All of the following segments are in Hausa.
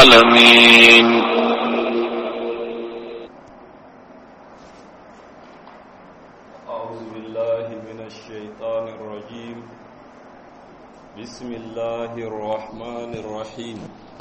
العالمين أعوذ بالله من الشيطان الرجيم بسم الله الرحمن الرحيم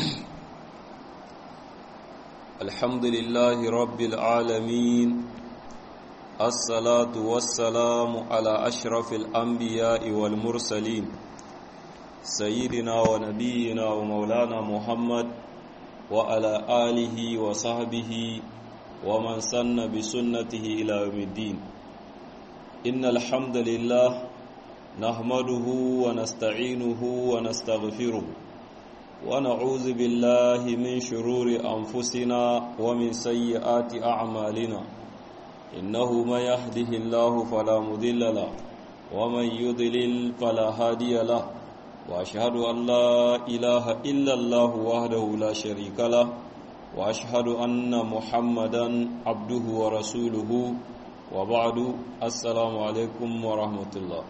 الحمد لله رب العالمين الصلاة والسلام على أشرف الأنبياء والمرسلين سيدنا ونبينا ومولانا محمد وعلى آله وصحبه ومن سن بسنته إلى يوم الدين إن الحمد لله نحمده ونستعينه ونستغفره ونعوذ بالله من شرور أنفسنا ومن سيئات أعمالنا إنه من يهده الله فلا مضل له ومن يضلل فلا هادي له وأشهد أن لا إله إلا الله وحده لا شريك له وأشهد أن محمدا عبده ورسوله وبعد السلام عليكم ورحمة الله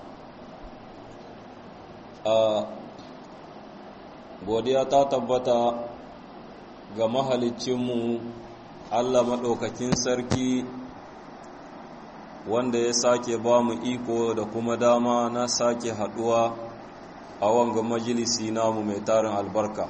godiya ta tabbata ga mahalicinmu Allah maɗaukakin sarki wanda ya sake ba mu iko da kuma dama na sake haɗuwa a wanga majalisi namu mai tarin albarka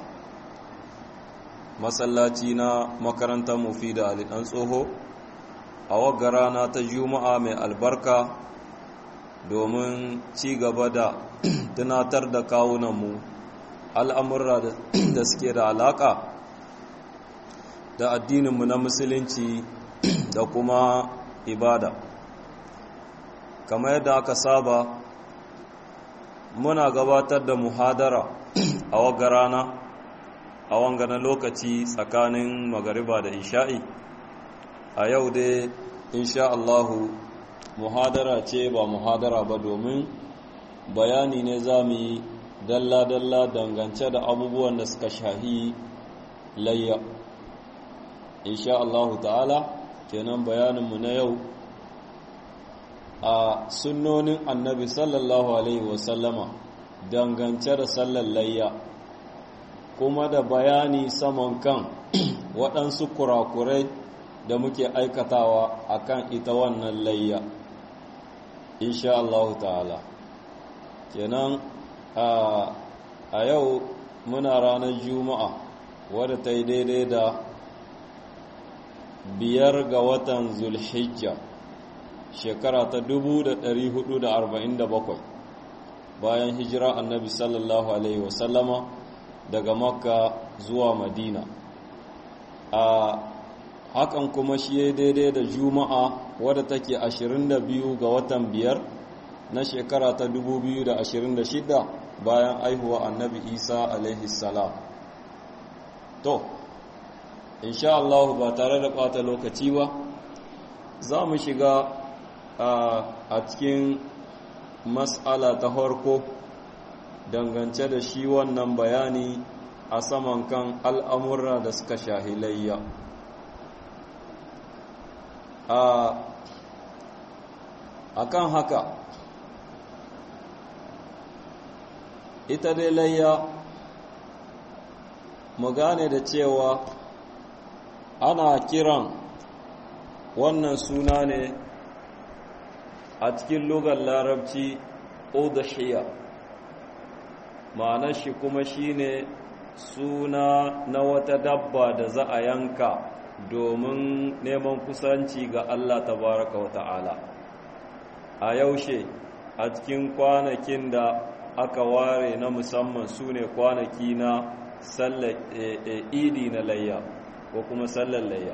masallaci na makarantar mufi da alidan tsoho a wagga rana ta juma'a mai albarka domin ci gaba da tunatar da kawunanmu al'amurra da suke da alaƙa da addininmu na musulunci da kuma ibada kamar yadda aka saba muna gabatar da muhadara a wagga rana a wangana lokaci tsakanin magariba da isha'i a yau dai insha Allahu muhadara ce ba muhadara ba domin bayani ne za mu yi dalla-dalla dangance da abubuwan da suka shahi layya insha Allahu ta'ala kenan bayaninmu na yau a sunnonin annabi sallallahu alaihi wasallama dangance da sallar layya kuma da bayani saman kan waɗansu kurakurai da muke aikatawa akan ita wannan layya insha Allah ta'ala kenan a yau muna ranar juma'a wadda ta yi daidai da biyar ga watan zulhijja shekara ta 1447 bayan hijira annabi sallallahu alaihi wasallama daga makka zuwa madina a hakan kuma shi ya daidai da juma'a wadda take 22 ga watan biyar na shekara ta 2026 bayan aihuwa annabi isa alaihi salam to insha Allah ba tare da ɓata lokaci ba za mu shiga a cikin mas'ala ta farko dangance da shi wannan bayani a saman kan al'amurra da suka shahilayya a kan haka ita dai layya mu gane da cewa ana kiran wannan suna ne a cikin lugar larabci udhiya ma'anar shi kuma shine suna na wata dabba da za a yanka domin neman kusanci ga Allah tabaraka wa ta'ala a yaushe a cikin kwanakin da aka ware na musamman su ne kwanaki na sallar idi na layya ko kuma sallar layya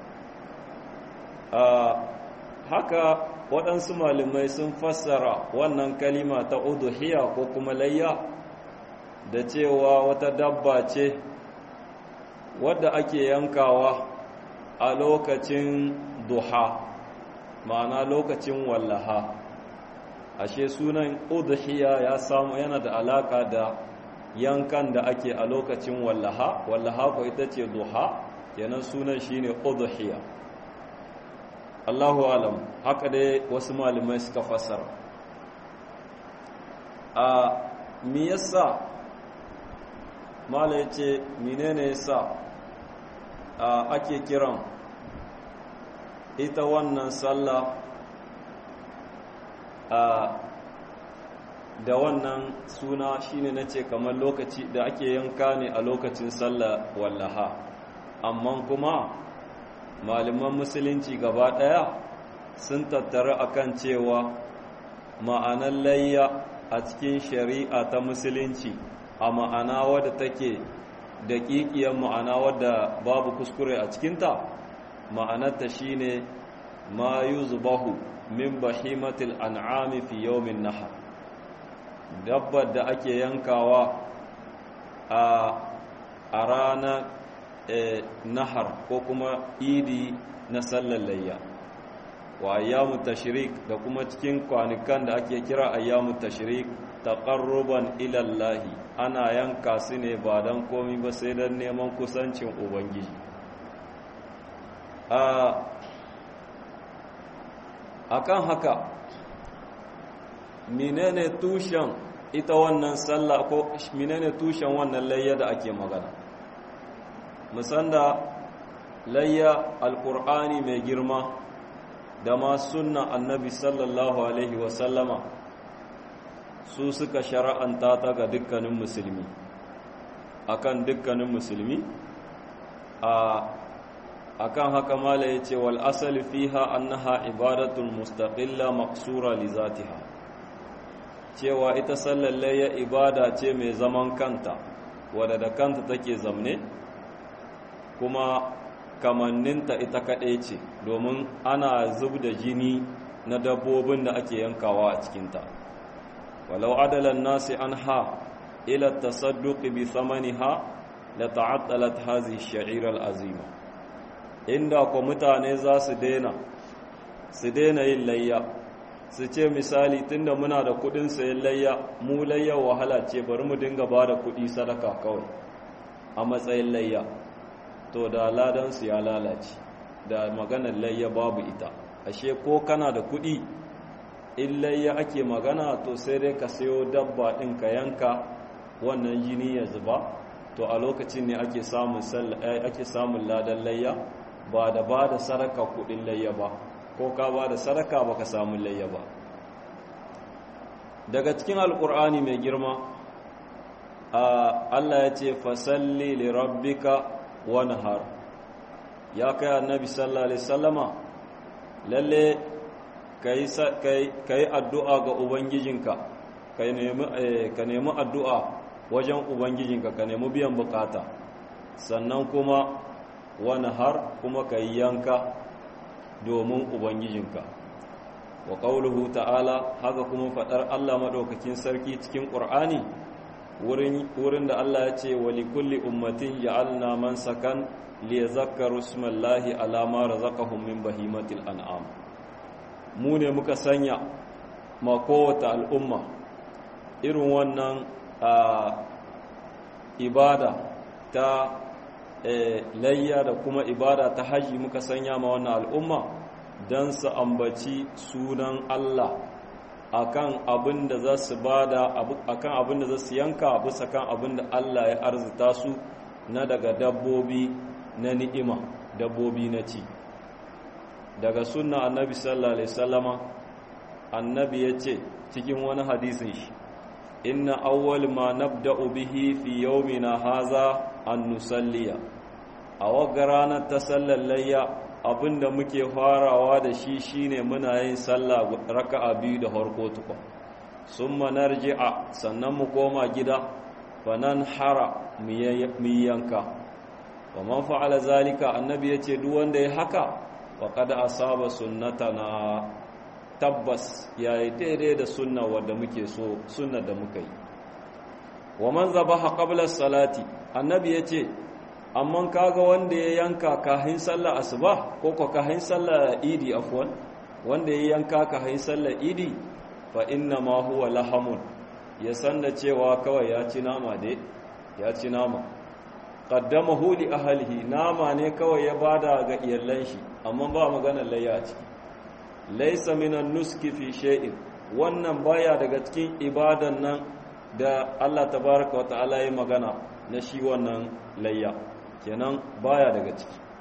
haka waɗansu malamai sun fassara wannan kalima ta uduhiya ko kuma layya da cewa wata dabba ce wadda ake yankawa a lokacin duha ma'ana lokacin wallaha ashe sunan udhiya ya samu yana da alaka da yankan da ake a lokacin wallaha wallaha ko ita ce duha kenan sunan shine udhiya Allahu alam haka dai wasu malamai suka fassara a me yasa mala yace menene yasa ake kiran ita wannan sallah da wannan suna shine nace kamar lokaci da ake yanka ne a lokacin sallah wallaha amma kuma malaman musulunci gaba daya sun tattara akan cewa ma'anar layya a cikin shari'a ta musulunci a ma'ana wadda take daƙiƙiyar ma'ana wadda babu kuskure a cikinta ma'anarta shine ma yuzbahu min bahimatil an'ami fi yawmin nahar dabbar da ake yankawa a a ranar nahar ko kuma idi na sallar layya wa ayyamu tashrik da kuma cikin kwanukan da ake kira ayyamu tashrik taqarruban ila Allah ana yanka su ne ba dan komai ba sai dan neman kusancin ubangiji a akan haka menene tushen ita wannan sallah ko menene tushen wannan layya da ake magana musanda layya alqur'ani mai girma da ma sunna annabi sallallahu alaihi wasallama su suka shara'anta ta ga dukkanin musulmi akan dukkanin musulmi a akan haka mala yace wal asali fiha annaha ibadatul mustaqilla maqsura li zatiha cewa ita sallar layya ibada ce mai zaman kanta wadda da kanta take zamne kuma kamanninta ita kaɗai ce domin ana zub da jini na dabbobin da ake yankawa a cikinta walau adalan nasi an ha ila tasadduqi bi thamaniha la ta'attalat hadhihi ash-sha'ira al-azima inda ko mutane za su daina su daina yin layya su ce misali tunda muna da kudin sayan layya mu layya wahala ce bari mu dinga ba da kudi sadaka kawai a matsayin layya to da ladansu ya lalace da maganar layya babu ita ashe ko kana da kudi in layya ake magana to sai dai ka sayo dabba ɗin ka yanka wannan jini ya zuba to a lokacin ne ake samun ake samun ladan layya ba da ba da saraka kudin layya ba ko ka ba da sadaka baka samu layya ba daga cikin alkur'ani mai girma Allah ya ce fasalli li rabbika wanhar ya kai annabi sallallahu alaihi wasallama lalle kai kai addu'a ga ubangijinka kai nemi ka nemi addu'a wajen ubangijinka ka nemi biyan bukata sannan kuma wanhar kuma kai yanka domin ubangijinka wa qauluhu ta'ala haka kuma fadar Allah madaukakin sarki cikin qur'ani wurin da Allah ya ce wa likulli ummatin ja'alna man sakan liyazakkaru ismallahi ala ma razaqahum min bahimatil an'am mu ne muka sanya ma kowace al'umma irin wannan ibada ta layya da kuma ibada ta haji muka sanya ma wannan al'umma don su ambaci sunan Allah akan abin da za su bada akan abin da za su yanka bisa kan abin da Allah ya arzita su na daga dabbobi na ni'ima dabbobi na ci daga sunna annabi sallallahu alaihi wasallama annabi yace cikin wani hadisin shi inna awwal ma nabda'u bihi fi yawmina haza an nusalliya a wagga ranar ta sallar layya abinda muke farawa da shi shine muna yin sallah raka'a biyu da harko tukwa summa narji'a sannan mu koma gida fanan hara mu yanka wa man fa'ala zalika annabi yace duk wanda ya haka wa qad asaba sunnatana tabbas yayi daidai da sunna wanda muke so sunna da muka yi wa man zabaha qabla salati annabi yace amma kaga wanda ya yanka kahin sallar asuba ko ko kahin sallar idi afwan wanda ya yanka kahin sallar idi fa inna ma huwa lahamun ya san da cewa kawai ya ci nama dai ya ci nama qaddamahu li ahlihi nama ne kawai ya bada ga iyalan shi amma ba magana layya a ciki laysa minan nuski fi shay'in wannan baya daga cikin ibadan nan da Allah tabaraka wa ta'ala ya magana na shi wannan layya kenan baya daga ciki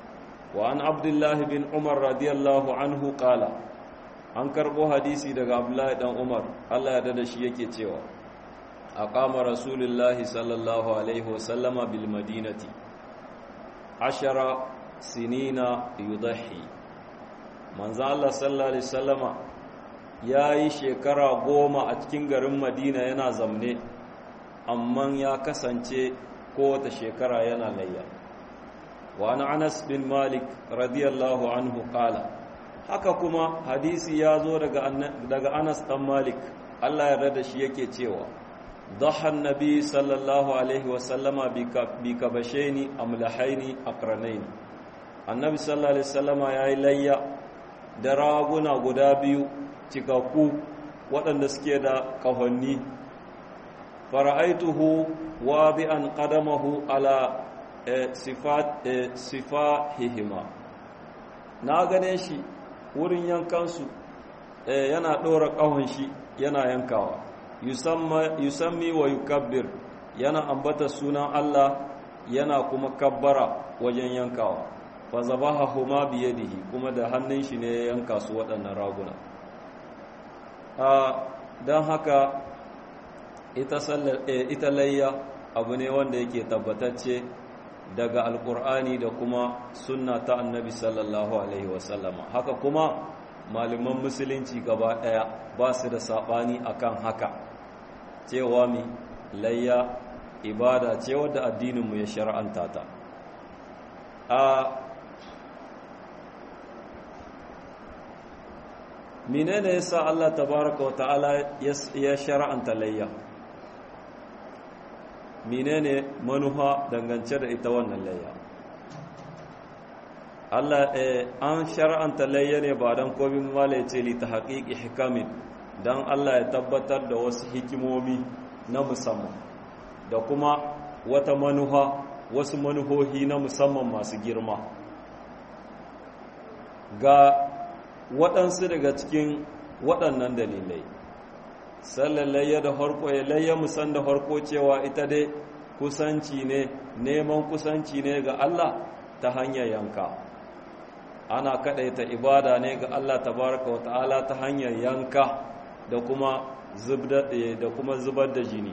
wa an abdullahi bin umar radiyallahu anhu qala an karbo hadisi daga abdullahi dan umar Allah ya dada shi yake cewa aqama rasulullahi sallallahu alaihi wasallama bil madinati ashara sinina yudahi manzo Allah sallallahu alaihi wasallama yayi shekara goma a cikin garin Madina yana zamne amma ya kasance kowace shekara yana layya wa ana Anas bin Malik radiyallahu anhu qala haka kuma hadisi ya zo daga daga Anas dan Malik Allah ya rada shi yake cewa ضحى النبي صلى الله عليه وسلم بكبشين أملحين أقرنين النبي صلى الله عليه وسلم يا إلي درابنا قدابيو تكاكو waɗanda suke da ƙahonni fara'aituhu wadi'an qadamahu ala sifahihima na gane shi wurin yankansu yana ɗora ƙahon shi yana yankawa yusammi wa yukabbir yana ambata sunan Allah yana kuma kabbara wajen yankawa fa zabahahuma bi yadihi kuma da hannun shi ne ya yanka su waɗannan raguna a dan haka ita sallar ita layya abu ne wanda yake tabbatacce daga alkur'ani da kuma sunna ta annabi sallallahu alaihi wasallama haka kuma malaman musulunci gaba ɗaya ba su da saɓani akan haka cewa mi layya ibada ce wadda addininmu ya shar'anta ta a menene yasa Allah tabaraka wa ta'ala ya shar'anta layya menene manufa dangance da ita wannan layya Allah an shar'anta layya ne ba dan komai mala ce li ta haqiqi hikamin dan Allah ya tabbatar da wasu hikimomi na musamman da kuma wata manufa wasu manuhohi na musamman masu girma ga waɗansu daga cikin waɗannan dalilai sallallayya da harko ya layya musan da harko cewa ita dai kusanci ne neman kusanci ne ga Allah ta hanyar yanka ana kaɗaita ibada ne ga Allah tabaraka wa ta'ala ta hanyar yanka da kuma da kuma zubar da jini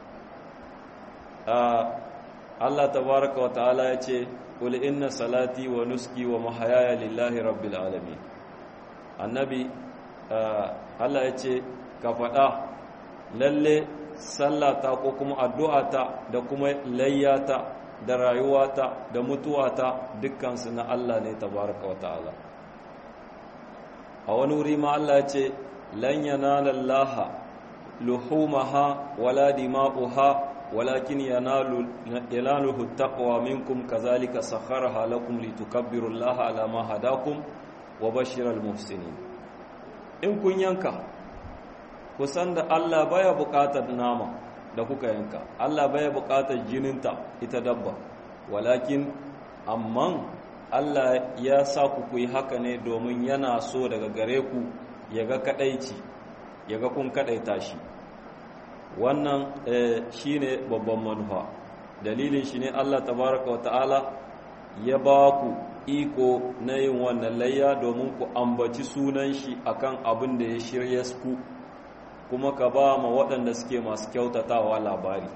Allah tabaraka wa ta'ala ya ce qul inna salati wa nuski wa mahayaya lillahi rabbil alamin annabi Allah ya ce ka faɗa lalle sallata ko kuma addu'ata da kuma layyata da rayuwata da mutuwata dukkansu na Allah ne tabaraka wa ta'ala a wani wuri ma Allah ya ce lan yanala Allah luhumaha wala dima'uha walakin yanalu yanaluhu taqwa minkum kazalika sakharaha lakum litukabbiru Allah ala ma hadakum wa bashiral muhsinin in kun yanka kusan da Allah baya buƙatar nama da kuka yanka Allah baya buƙatar jininta ita dabba walakin amman Allah ya sa ku ku yi haka ne domin yana so daga gare ku ya ga kadaici ya ga kun kadaita shi wannan shi ne babban manufa dalilin shi ne Allah tabaraka wa ta'ala ya ba ku iko na yin wannan layya domin ku ambaci sunan shi akan abin da ya shirya ku kuma ka ba ma waɗanda suke masu kyautatawa labari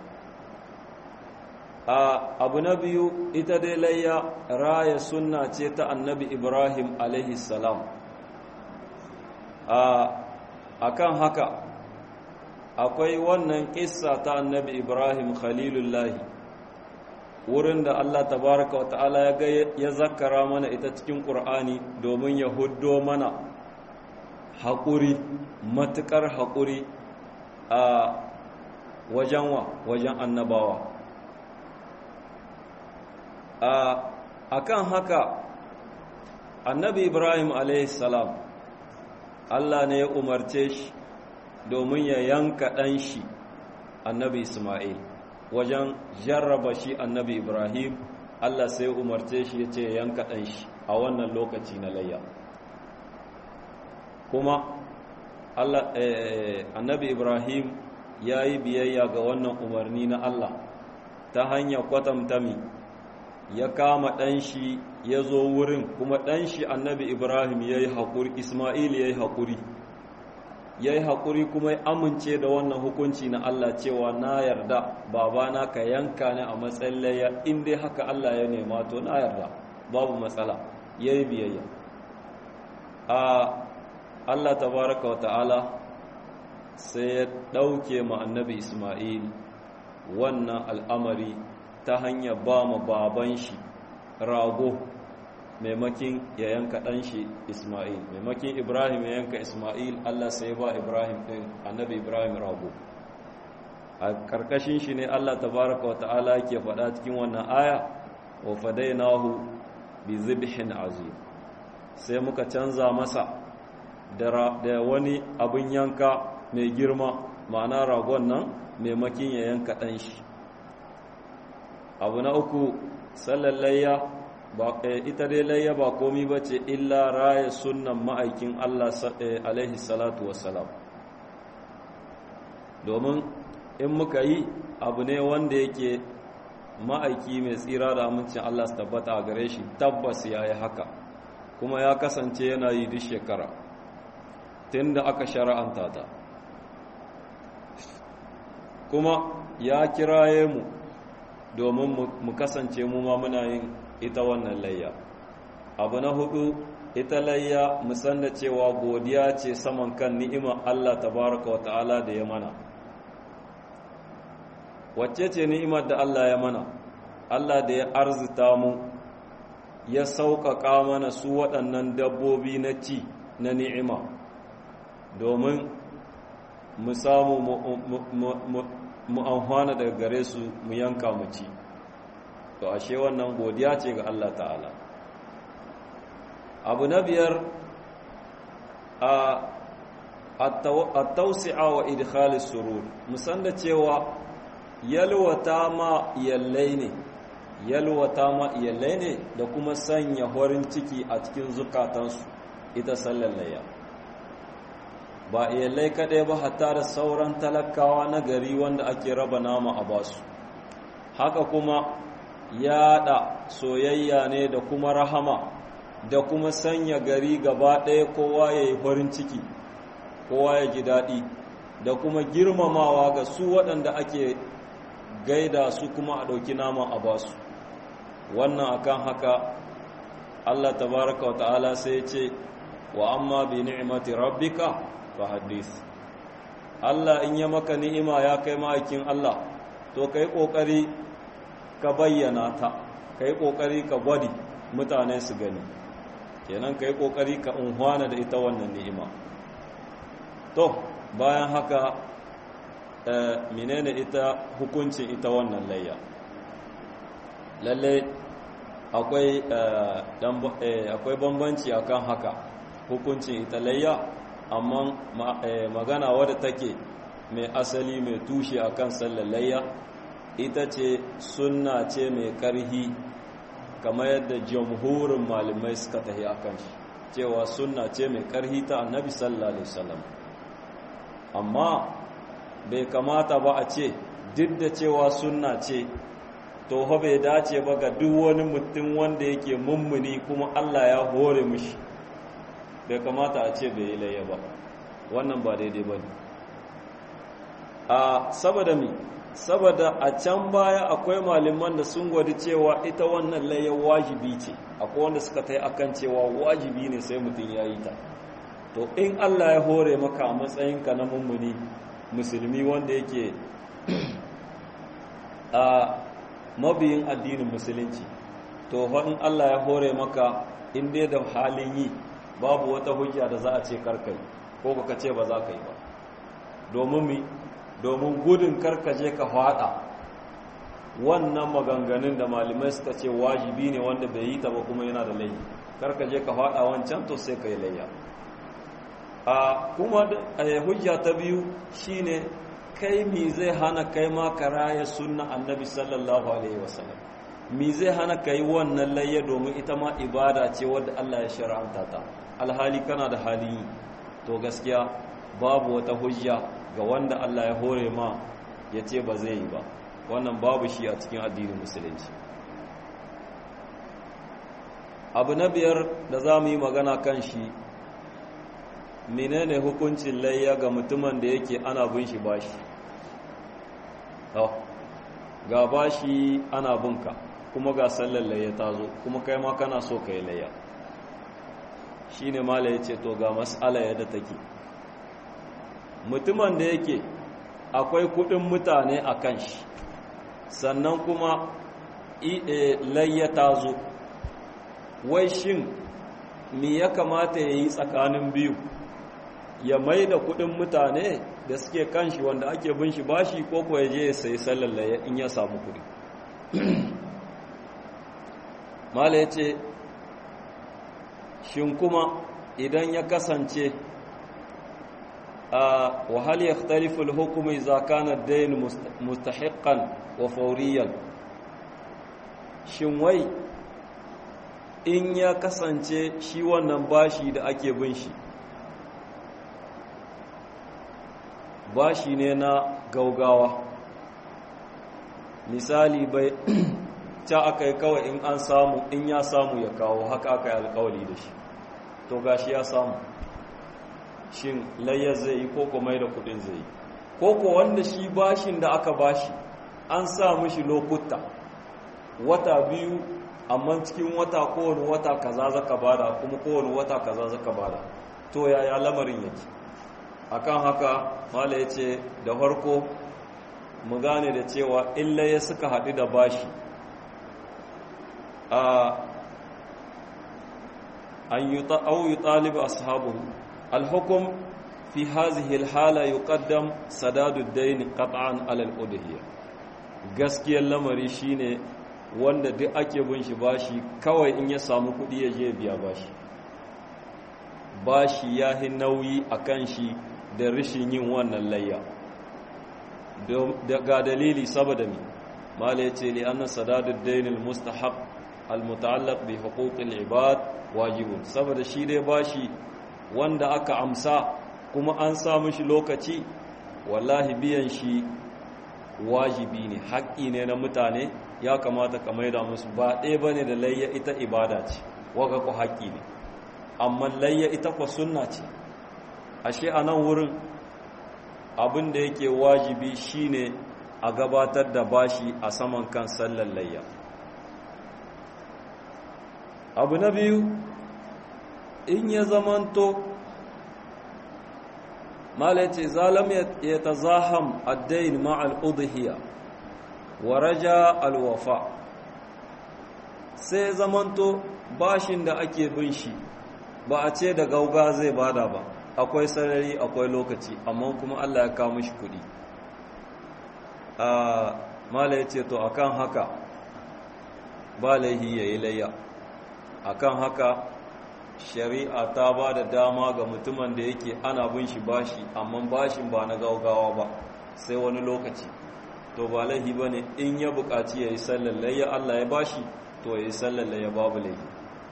a abu na biyu ita dai layya raya sunna ce ta annabi ibrahim alaihi salam a kan haka akwai wannan kissa ta annabi ibrahim khalilullahi wurin da allah tabaraka wa ta'ala ya zakara mana ita cikin ƙur'ani domin ya huddo mana haƙuri matuƙar haƙuri a wajen wa wajen annabawa a kan haka annabi ibrahim salam allah ne ya umarce shi domin ya yanka ɗan shi annabi ismail wajen jarraba shi annabi ibrahim allah sai umarce shi ya ce yanka ɗan shi a wannan lokaci na layya kuma Allah annabi Ibrahim ya yi biyayya ga wannan umarni na Allah ta hanyar kwatanta mi ya kama ɗanshi ya zo wurin kuma ɗanshi annabi ibrahim ya yi haƙuri ismail ya yi haƙuri ya yi haƙuri kuma ya amince da wannan hukunci na allah cewa na yarda babana ka yanka ne a matsayin layya in dai haka allah ya nema to na yarda babu matsala ya yi biyayya a allah tabaraka wa ta'ala sai ya ɗauke ma annabi ismail wannan al'amari ta hanyar ba ma baban shi rago maimakin ya yanka ɗan shi Ismail maimakin Ibrahim ya yanka Ismail Allah sai ba Ibrahim ɗin annabi Ibrahim rago a ƙarƙashin shi ne Allah tabaraka wa ta'ala ke faɗa cikin wannan aya wa fadainahu bi zibhin azim sai muka canza masa da wani abin yanka mai girma ma'ana ragon nan maimakin ya yanka ɗan shi abu na uku sallallayya ita dai layya ba komi ba ce illa raya sunan ma'aikin Allah alaihi salatu wassalam domin in muka yi abu ne wanda yake ma'aiki mai tsira da amincin Allah su tabbata a gare shi tabbas ya yi haka kuma ya kasance yana yi duk shekara tun da aka shara'anta ta kuma ya kiraye mu domin mu kasance mu ma muna yin ita wannan layya abu na hudu ita layya musanna cewa godiya ce saman kan ni'imar Allah tabaraka wa ta'ala da ya mana wacce ce ni'imar da Allah ya mana Allah da ya arzita mu ya sauƙaƙa mana su waɗannan dabbobi na ci na ni'ima domin mu samu mu amfana daga gare su mu yanka mu ci to ashe wannan godiya ce ga Allah ta'ala abu na biyar a tausi'a wa idkhalis surur musan da cewa yalwata ma iyallai ne yalwata ma iyallai ne da kuma sanya horin ciki a cikin zukatansu ita sallallayya ba iyallai kaɗai ba hatta da sauran talakawa na gari wanda ake raba nama a basu haka kuma yaɗa soyayya ne da kuma rahama da kuma sanya gari gaba ɗaya kowa ya yi farin ciki kowa ya ji daɗi da kuma girmamawa ga su waɗanda ake gaida su kuma a ɗauki nama a basu wannan akan haka Allah tabaraka wa ta'ala sai ce wa amma bi ni'mati rabbika fa hadith Allah in ya maka ni'ima ya kai ma'aikin Allah to kai kokari ka bayyana ta kai kokari ka gwadi mutane su gani kenan kai kokari ka unhwana da ita wannan ni'ima to bayan haka menene ita hukuncin ita wannan layya lalle akwai akwai bambanci akan haka hukuncin ita layya amma magana wadda take mai asali mai tushe akan sallar layya ita ce sunna ce mai karhi kamar yadda jamhurin malamai suka tahi akan shi cewa sunna ce mai karhi ta annabi sallallahu alaihi wasallam amma bai kamata ba a ce duk da cewa sunna ce to fa bai dace ba ga duk wani mutum wanda yake mummuni kuma Allah ya hore mishi bai kamata a ce bai yi layya ba wannan ba daidai ba ne a saboda mi saboda a can baya akwai malaman da sun gwadi cewa ita wannan layya wajibi ce akwai wanda suka ta yi akan cewa wajibi ne sai mutum ya yi ta to in Allah ya hore maka a matsayinka na mummuni musulmi wanda yake a mabiyin addinin musulunci to in Allah ya hore maka in dai da halin yi babu wata hujja da za a ce karkai ko baka ce ba za ka yi ba domin mi domin gudun karkaje ka fada wannan maganganun da malamai suka ce wajibi ne wanda bai yi ta ba kuma yana da laifi karkaje ka fada wancan to sai ka yi layya a kuma hujja ta biyu shine kai mi zai hana kai ma ka raya sunna annabi sallallahu alaihi wasallam mi zai hana kai wannan layya domin ita ma ibada ce wadda Allah ya shar'anta ta alhali kana da hali to gaskiya babu wata hujja ga wanda Allah ya hore ma ya ce ba zai yi ba wannan babu shi a cikin addinin musulunci abu na biyar da za mu yi magana kan shi menene hukuncin layya ga mutumin da yake ana bin shi bashi ga bashi ana binka kuma ga sallar layya ta zo kuma kai ma kana so ka yi layya shi ne mala ya ce to ga matsala yadda take mutumin da yake akwai kudin mutane a kan shi sannan kuma layya ta zo wai shin me ya kamata ya yi tsakanin biyu ya mai da kudin mutane da suke kan shi wanda ake bin shi bashi ko ko ya je ya sayi sallallaye in ya samu kudi mala ya ce shin kuma idan ya kasance a wahal ya tarifin hukumi zakanar dain mustahiƙan wa fauriyan shin wai in ya kasance shi wannan bashi da ake bin shi bashi ne na gaugawa misali bai ta aka yi kawai in an samu in ya samu ya kawo haka aka yi alkawali da shi to gashi ya samu shin layya zai yi koko mai da kudin zai yi koko wanda shi bashin da aka bashi an sa mishi lokuta wata biyu amma cikin wata kowane wata kaza zaka bada kuma kowane wata kaza zaka bada to yaya lamarin yake akan haka mala ya ce da farko mu gane da cewa illa ya suka haɗu da bashi a an yi ta'auyi ɗalibu ashabu alhukum fi hazihi alhala yuqaddam sadadud dayn qat'an ala al-udhiyya gaskiyar lamari shine wanda duk ake bin shi bashi kawai in ya samu kuɗi ya je biya bashi bashi ya hi nauyi akan shi da rishin yin wannan layya ga dalili saboda mi mala yace li anna sadadud dayn almustahaq almutaallaq bi huquqil ibad wajibun saboda shi dai bashi wanda aka amsa kuma an sa mishi lokaci wallahi biyan shi wajibi ne haƙƙi ne na mutane ya kamata ka maida musu ba ɗaya bane da layya ita ibada ce waga ku haƙƙi ne amma layya ita kwa sunna ce ashe a nan wurin abin da yake wajibi shine a gabatar da bashi a saman kan sallar layya abu na biyu in ya zamanto malai ce zalam ya ta zaham addain ma'al udhiya wa raja alwafa sai zamanto bashin da ake bin shi ba a ce da gauga zai bada ba akwai sarari akwai lokaci amma kuma Allah ya kawo mishi kuɗi a mala ya ce to akan haka ba laihi ya yi layya akan haka shari'a ta ba da dama ga mutumin da yake ana bin shi bashi amma bashin ba na gaugawa ba sai wani lokaci to ba laihi ba ne in ya buƙaci ya yi sallar layya Allah ya bashi to ya yi sallar layya babu laihi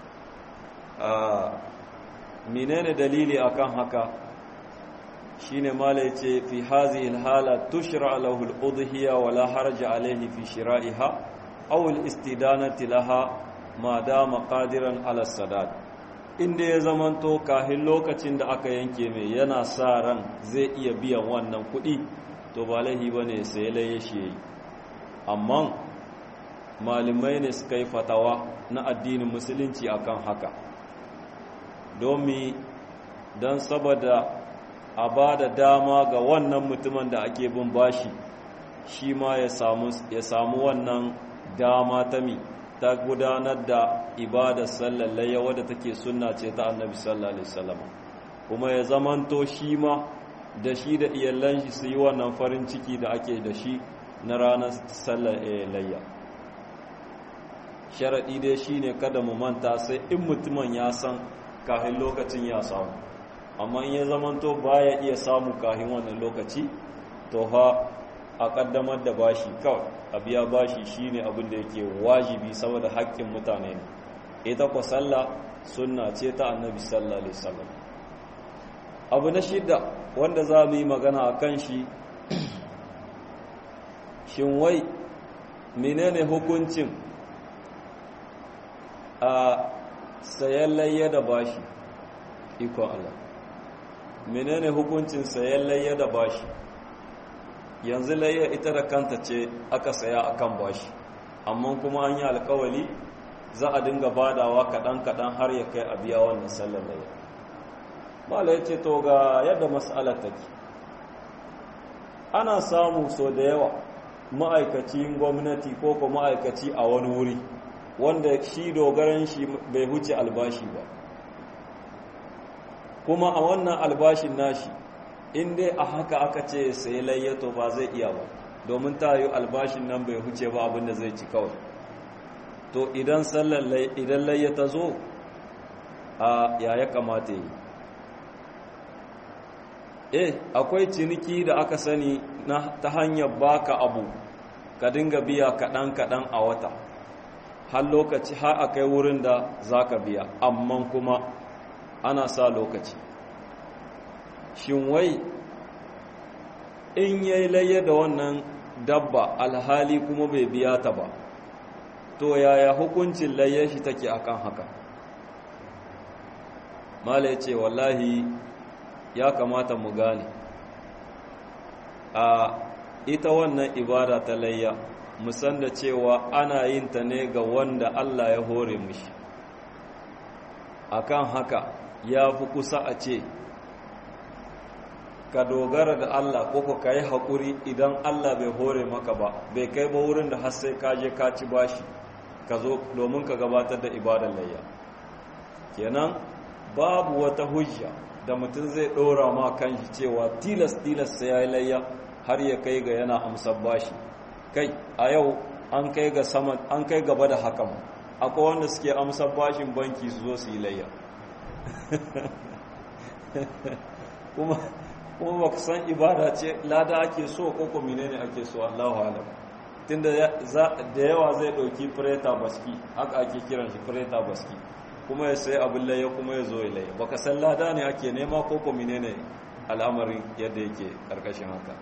menene dalili akan haka shine mala yace fi hazihi alhala tushra lahu al-udhiya wa la harja alayhi fi shira'iha aw al-istidanati laha ma dama qadiran ala sadad inda ya zamanto kahin lokacin da aka yanke mai yana sa ran zai iya biyan wannan kuɗi to ba laihi bane sai laye shi yayi amma malamai ne suka yi fatawa na addinin musulunci akan haka domin don saboda a ba da dama ga wannan mutumin da ake bin bashi shi ma ya samu wannan dama ta mi ta gudanar da ibadar sallallayya wadda take sunna ce ta annabi sallallahu alaihi wasallam kuma ya zamanto shi ma da shi da iyalan shi su yi wannan farin ciki da ake da shi na ranar sallallayya sharaɗi dai shine kada mu manta sai in mutumin ya san kahin lokacin ya samu amma in ya zamanto baya iya samu kahin wannan lokaci to ha a kaddamar da bashi kawai a biya bashi shine abin da yake wajibi saboda haƙƙin mutane ne ita kwa sallah sunna ce ta annabi sallallahu alaihi wasallam abu na shida wanda za mu yi magana a kan shi shin wai menene hukuncin a sayan layya da bashi iko Allah menene hukuncin sayan layya da bashi yanzu layya ita da kanta ce aka saya akan bashi amma kuma an yi alkawali za a dinga badawa kaɗan-kaɗan har ya kai a biya wannan sallar layya mala ya ce to ga yadda mas'alar take ana samu so da yawa ma'aikacin gwamnati ko ko ma'aikaci a wani wuri wanda shi dogaran shi bai huce albashi ba kuma a wannan albashin nashi in dai a haka aka ce sai layyato ba zai iya ba domin ta yi albashin nan bai huce ba abinda zai ci kawai to idan sallar idan layyata zo a ya ya kamata yi eh akwai ciniki da aka sani na ta hanyar baka abu ka dinga biya kaɗan-kaɗan a wata har lokaci har a kai wurin da za ka biya amma kuma ana sa lokaci shin wai in yayi layya da wannan dabba alhali kuma bai biya ta ba to yaya hukuncin layya shi take akan haka mala ya ce wallahi ya kamata mu gane a ita wannan ibada ta layya musan da cewa ana yin ta ne ga wanda Allah ya hore mishi akan haka ya fi kusa a ce ka dogara da Allah ko ka yi haƙuri idan Allah bai hore maka ba bai kai ba wurin da har sai ka je ka ci bashi ka zo domin ka gabatar da ibadar layya kenan babu wata hujja da mutum zai ɗora ma kan shi cewa tilas tilas sai ya yi layya har ya kai ga yana amsar bashi kai a yau an kai ga sama an kai gaba da haka ma akwai wanda suke amsar bashin banki su zo su yi layya kuma kuma baka san ibada ce lada ake so ko ko menene ake so Allahu alam tunda da yawa zai dauki preta baski haka ake kiran shi preta baski kuma ya sai abin laye kuma ya zo ya laye baka san lada ne ake nema ko ko menene al'amarin yadda yake karkashin haka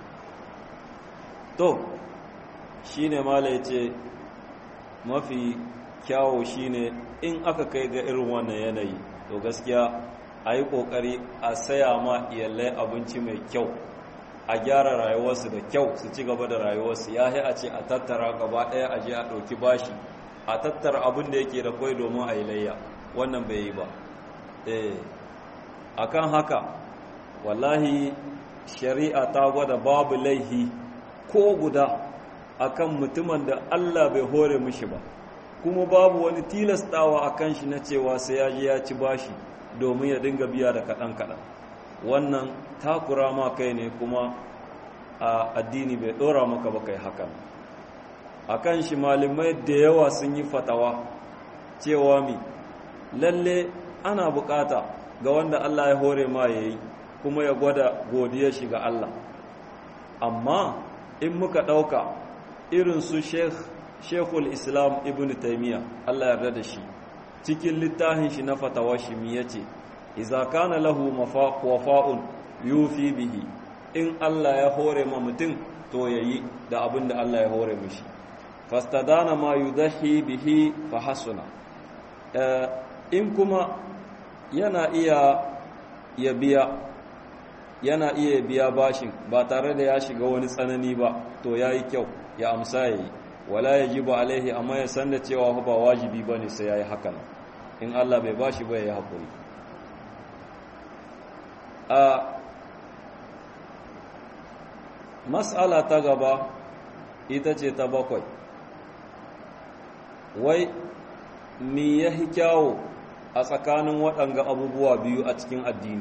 to shine mala yace mafi kyawo shine in aka kai ga irin wannan yanayi to gaskiya a yi ƙoƙari a saya ma iyalai abinci mai kyau a gyara rayuwarsu da kyau su ci gaba da rayuwarsu ya a ce a tattara gaba ɗaya a je a ɗauki bashi a tattara abin da yake da kwai domin a yi layya wannan bai yi ba a kan haka wallahi shari'a ta gwada babu laihi ko guda akan mutumin da allah bai hore mishi ba kuma babu wani tilastawa a kan shi na cewa sai ya je ya ci bashi domin ya dinga biya da kaɗan-kaɗan wannan takura ma kai ne kuma a addini bai ɗora maka ba kai hakan a kan shi malamai da yawa sun yi fatawa cewa mi lalle ana bukata ga wanda Allah ya hore ma ya yi kuma ya gwada godiyar shi ga Allah amma in muka ɗauka irin su shekul islam ibn taimiyya Allah yarda da shi cikin littafin shi na fatawa shi mi yace idza kana lahu wafa'un yufi bihi in Allah ya hore ma mutum to yayi da abin da Allah ya hore mishi fastadana ma yudahi bihi fa hasuna in kuma yana iya ya biya yana iya biya bashin ba tare da ya shiga wani tsanani ba to yayi kyau ya amsa yayi wala yajibu alaihi amma ya san da cewa ba wajibi bane sai yayi hakan in Allah bai bashi ba yayi hakuri a mas'ala ta gaba ita ce ta bakwai wai mi yahi kyawo a tsakanin waɗanga abubuwa biyu a cikin addini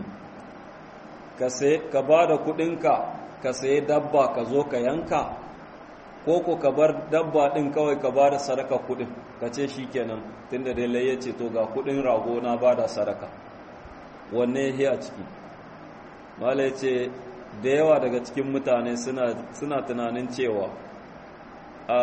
ka ba da kuɗinka ka sayi dabba ka zo ka yanka ko ko ka bar dabba ɗin kawai ka ba da sadaka kuɗin ka ce shi kenan tun da dai ya ce to ga kuɗin rago na ba da sadaka wanne ya a ciki mala ya ce da yawa daga cikin mutane suna tunanin cewa a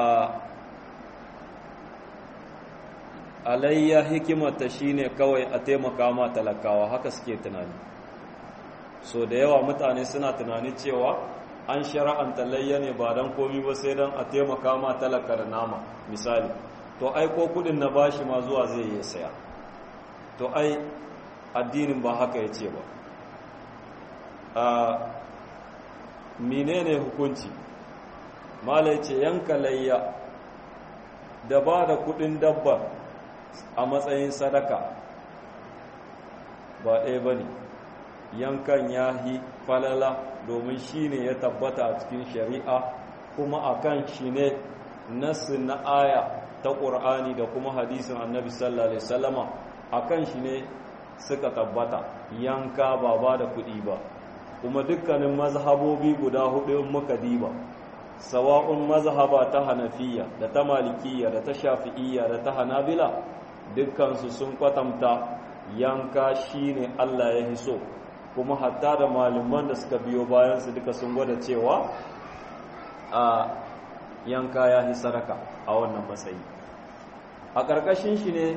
alayya hikimata shine kawai a taimaka ma talakawa haka suke tunani so da yawa mutane suna tunani cewa an shara'anta layya ne ba don komi ba sai don a taimaka ma talaka da nama misali to aiko kudin na bashi ma zuwa zai yi saya to ai addinin ba haka ya ce ba a menene hukunci malai ce yanka layya da ba da kudin dabba a matsayin sadaka ba ɗaya ba ne yankan yahi falala domin shi ne ya tabbata a cikin shari'a kuma a kan shi ne nasu na aya ta ƙur'ani da kuma hadisin annabi sallallahu alaihi wasallama a kan shi ne suka tabbata yanka ba ba da kuɗi ba kuma dukkanin mazhabobi guda hudu in muka diba sawa'un mazhaba ta hanafiya da ta malikiyya da ta shafi'iyya da ta hanabila dukkansu sun kwatanta yanka shine Allah ya hiso kuma hatta da malaman da suka biyo bayan su duka sun gwada cewa a yanka ya hi sadaka a wannan matsayi a ƙarƙashin shi ne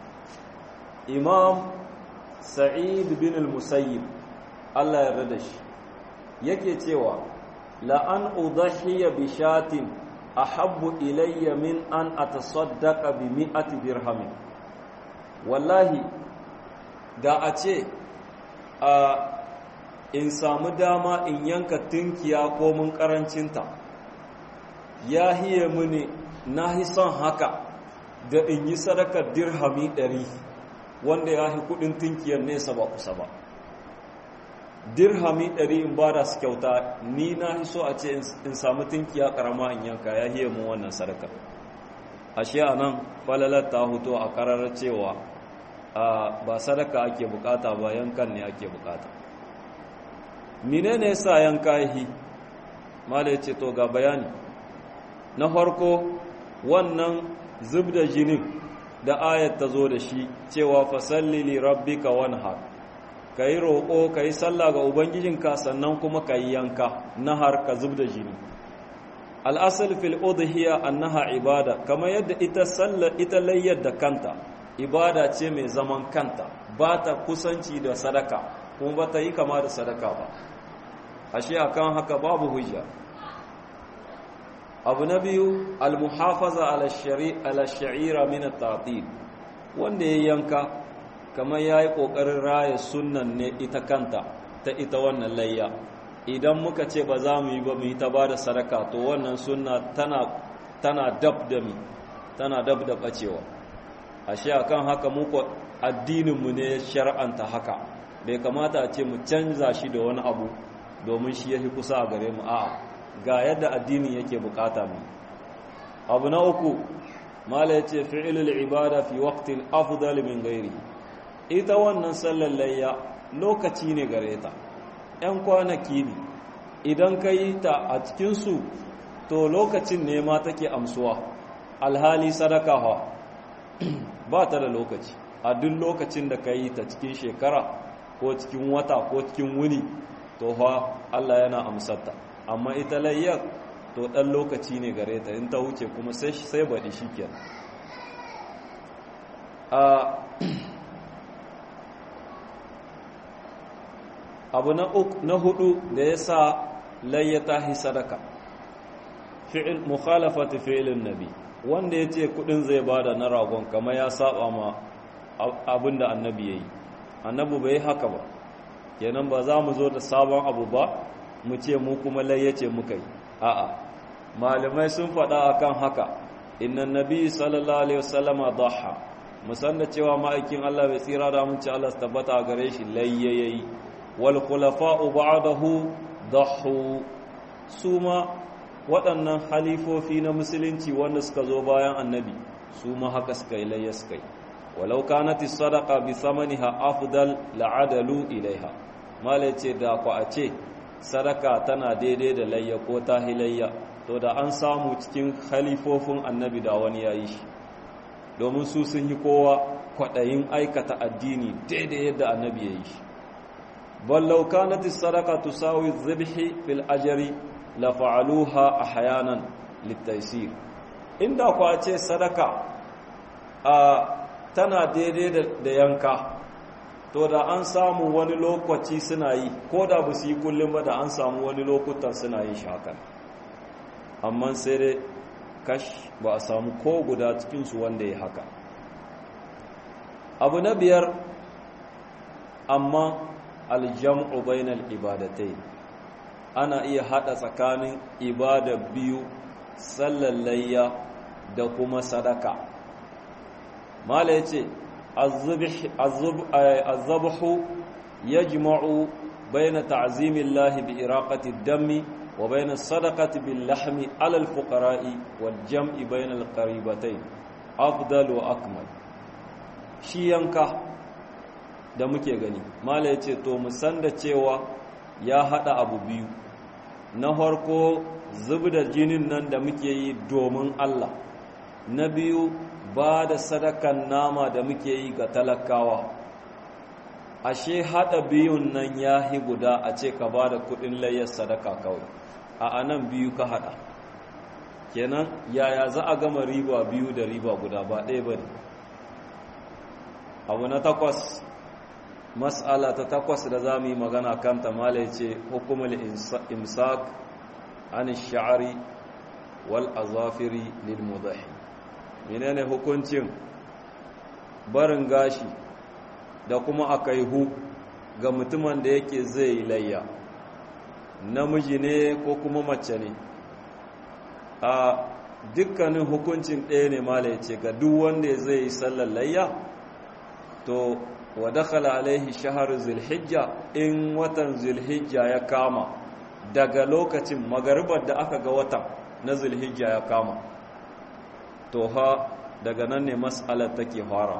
imam sa'id bin al-musayyib Allah ya rada shi yake cewa la'an udhiya bi shatin ahabbu ilayya min an atasaddaqa bi mi'ati dirhamin wallahi da a ce a in samu dama in yanka tunkiya ko mun karancinta ya hiye mini na hi son haka da in yi sadakar dirhami ɗari wanda ya hi kudin tunkiyar nesa ba kusa ba dirhami ɗari in ba da su kyauta ni na hi so a ce in samu tunkiya ƙarama in yanka ya hiye mu wannan sadakar ashe a nan falalar ta hoto a ƙarar cewa ba sadaka ake bukata ba yankan ne ake bukata menene yasa yanka yi mala yace to ga bayani na farko wannan zubda jinin da ayat ta zo da shi cewa fasalli li rabbika wanhar kai roko kai sallah ga ubangijinka sannan kuma kai yanka nahar ka zubda jini al-asl fil udhiya annaha ibada kamar yadda ita sallah ita layyar da kanta ibada ce mai zaman kanta ba ta kusanci da sadaka kuma ba ta yi kama da sadaka ba ashe akan haka babu hujja abu na biyu almuhafaza ala sha'ira min at-ta'til wanda ya yanka kamar yayi kokarin raya sunnan ne ita kanta ta ita wannan layya idan muka ce ba za mu yi ba mu yi ta bada sadaka to wannan sunna tana tana dab da mi tana dab da bacewa ashe akan haka mu ko addinin mu ne shar'anta haka bai kamata a ce mu canza shi da wani abu domin shi yafi kusa a gare mu a'a ga yadda addini yake bukata mu abu na uku mala yace fi'lul ibada fi waqtin afdal min ghairi ita wannan sallar layya lokaci ne gare ta ɗan kwanaki ne idan ka yi ta a cikin su to lokacin ne ma take amsuwa alhali sadaka ha ba ta da lokaci a duk lokacin da ka yi ta cikin shekara ko cikin wata ko cikin wuni to fa Allah yana amsarta amma ita layyar to ɗan lokaci ne gare ta in ta wuce kuma sai sai baɗi shi ke abu na hudu da ya sa layyata hi sadaka fi'il mukhalafati fi'ilin nabi wanda ya ce kudin zai bada na ragon kama ya saba ma abin da annabi ya yi annabi bai haka ba kenan ba za mu zo da sabon abu ba mu ce mu kuma layyace muka yi a'a malamai sun faɗa akan haka innan nabi sallallahu alaihi wasallama dhaha musan da cewa ma'aikin Allah bai tsira da mun ci Allah su tabbata gare shi layyayi wal khulafa'u ba'dahu dhahu suma waɗannan halifofi na musulunci wanda suka zo bayan annabi su ma haka suka yi layya suka yi walau kanati sadaqa bi thamaniha afdal la'adalu ilaiha mala ce da ku a ce sadaka tana daidai da layya ko ta hilayya to da an samu cikin khalifofin annabi da wani yayi shi domin su sun yi kowa kwaɗayin aikata addini daidai yadda annabi ya yi shi ballau kanati sadaqa tusawi dhabhi fil ajri la fa'aluha ahyanan litaysir inda ku a ce sadaka a tana daidai da yanka to da an samu wani lokaci suna yi ko da ba su yi kullum ba da an samu wani lokutan suna yin shakan amma sai dai kash ba a samu ko guda cikinsu wanda ya haka abu na biyar amma aljam'u bainal ibadatai ana iya hada tsakanin ibada biyu sallallayya da kuma sadaka mala yace azzabahu yajma'u baina ta'zimillahi bi iraqati ad-dammi wa baina as-sadaqati bil lahmi 'ala al-fuqara'i wal jam'i baina al-qaribatayn afdal wa akmal shi yanka da muke gani mala yace to mu san da cewa ya hada abu biyu na farko zubda jinin nan da muke yi domin Allah na biyu ba da sadakan nama da muke yi ga talakawa ashe hada biyun nan ya hi guda a ce ka ba da kudin layyar sadaka kawai a anan biyu ka hada kenan yaya za a gama riba biyu da riba guda ba ɗaya ba ne abu na takwas mas'ala ta takwas da za mu yi magana kanta mala ya ce hukumul imsak an sha'ari wal azafiri lil mudahi menene hukuncin barin gashi da kuma akaihu ga mutumin da yake zai layya namiji ne ko kuma mace ne a dukkanin hukuncin ɗaya ne mala ya ce ga duk wanda zai yi sallar layya to wa dakhala alaihi shahar zulhijja in watan zulhijja ya kama daga lokacin magaribar da aka ga watan na zulhijja ya kama to ha daga nan ne mas'alar take fara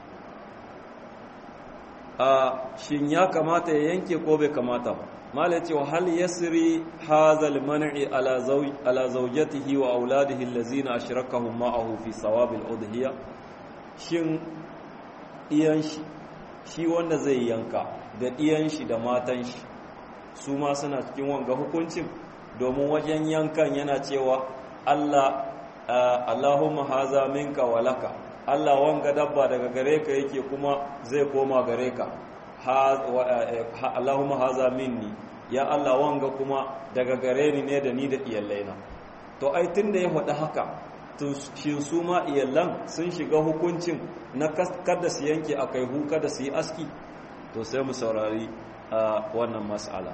a shin ya kamata ya yanke ko bai kamata ba mala ce wa hal yasri hadha al-man'i ala zawj ala zawjatihi wa auladihi allazina ashrakahum ma'ahu fi sawab al-udhiya shin iyan shi shi wanda zai yanka da iyan shi da matan shi su ma suna cikin wanga hukuncin domin wajen yankan yana cewa Allah Allahumma haza minka walaka Allah wanga dabba daga gare ka yake kuma zai koma gare ka Allahumma haza minni ya Allah wanga kuma daga gare ni ne da ni da iyallaina to ai tunda ya faɗi haka to shin su ma iyallan sun shiga hukuncin na kada su yanke akai hu kada su yi aski to sai mu saurari wannan mas'ala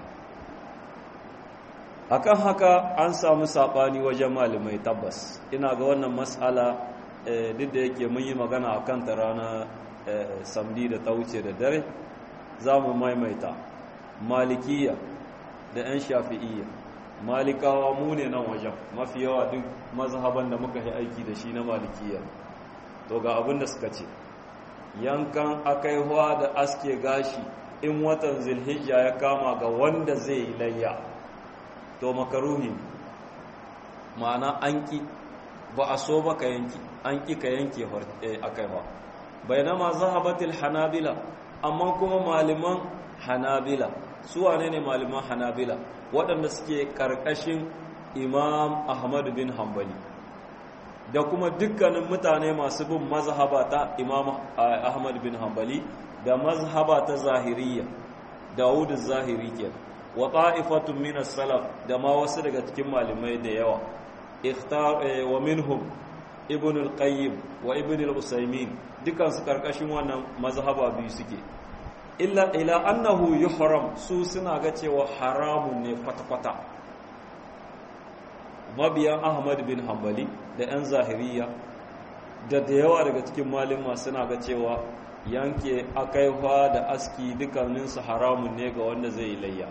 akan haka an samu sabani wajen malamai tabbas ina ga wannan mas'ala duk da yake mun yi magana a kanta rana samdi da ta wuce da dare za mu maimaita malikiya da 'yan shafi'iyya malikawa mu ne nan wajen mafi yawa duk mazhaban da muka yi aiki da shi na malikiya to ga abin da suka ce yankan akaihuwa da aske gashi in watan zilhijja ya kama ga wanda zai yi layya to makaruhi ma'ana an ki ba a so ba ka yanki an ki ka yanke akaihuwa bainama zahabatil hanabila amma kuma malaman hanabila su wane ne malaman hanabila waɗanda suke ƙarƙashin imam ahmad bin hanbali da kuma dukkanin mutane masu bin mazhaba ta imam ahmad bin hanbali da mazhaba ta zahiriya dawud zahiri ke wa ta'ifatun min salaf da ma wasu daga cikin malamai da yawa ikhtar wa minhum ibn al-qayyim wa ibn al-usaymin dukan su karkashin wannan mazhaba biyu suke illa ila annahu yuhram su suna ga cewa haramun ne kwata-kwata mabiyan ahmad bin hanbali da 'yan zahiriya da da yawa daga cikin malima suna ga cewa yanke akaifa da aski dukkaninsu haramun ne ga wanda zai layya